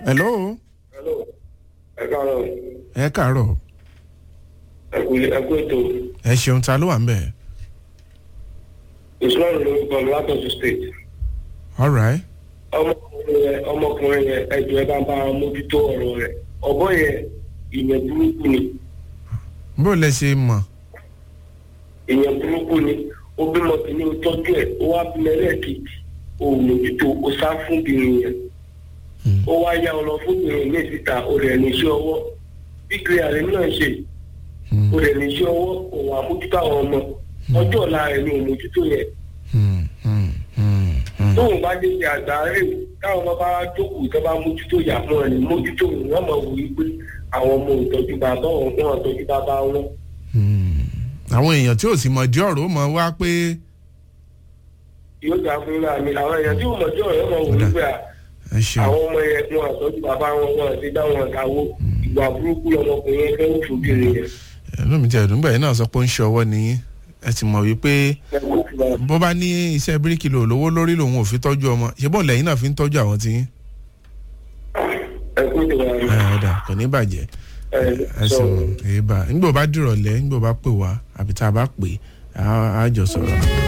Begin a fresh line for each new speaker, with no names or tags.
hello
ẹ káàárọ̀
ẹ káàárọ̀
ẹ kú ẹ kú ètò
ẹ ṣeun ta ló wà ń bẹ̀
usman lórúkọ mi látọ̀tún state
all right
ọmọkùnrin yẹn ọmọkùnrin yẹn ẹjọ ẹ bá ń bá mójútó ọ̀rọ̀ rẹ̀ ọ̀bọ yẹn ìyẹn burúkú ni
bó lẹ ṣe mọ̀
ìyẹn burúkú ni ó bímọ kìíní ó tọ́jú ẹ̀ ó wá bímọ ẹlẹ́ẹ̀kejì ó mójútó ó sá fún obìnrin yẹn ó wá yá ọ lọ fún obìnrin ní ìsìta ó rẹ̀ ní iṣẹ́ ọwọ́ bí kílíà rẹ̀ náà ṣe ó rẹ̀ ní iṣẹ́ ọwọ́ òun àmójútó àwọn ọmọ ọjọ́ ọ̀la rẹ̀ ni òun mójútó yẹn
Hmm, hmm, hmm, hmm.
tóun bá dé ṣe àgbáre káwọn ọmọ bá jókòó tó bá mójútó yà fún ẹ ní mójútó wọn mọ wò ó pé àwọn ọmọ ìtọ́jú bàbá wọn wọn ìtọ́jú bàbá wọn.
Hmm. àwọn èèyàn tí ò sì mọ̀ dí ọ̀rọ̀ ó mọ̀ wá pé
yóò gbà fún ra mi àwọn èèyàn tí ò mọ̀ jọ́ ọ̀rẹ́ mọ̀ wò ó pé à,
ẹ ṣeun
àwọn ọmọ yẹn wọn ìtọ́jú bàbá wọn wọn ti dá wọn ìdáwó ìgbà burúkú lọmọkùnrin yẹn fẹ́ òfòbìnrin yẹn.
ẹnu mi ti ẹ̀dùn gbà yín náà sọ pé ó ń ṣe ọwọ́ nìyí ẹ sì mọ̀ wípé bó bá ní iṣẹ́ bíríkì lò lówó lórí lòun ò fi tọ́jú ọmọ ṣé bọ́ọ̀lù ẹ̀yìn náà fi ń tọ́jú àwọn tí yín
ẹ kú ìwà rẹ
ẹ ọ̀dà kò ní bàjẹ́
ẹ
ẹ
sọ
sùn èébà nígbà bá dìrọ̀lẹ́ nígbà bá pè wá àbí tá a bá pè á á jọ sọ̀rọ̀.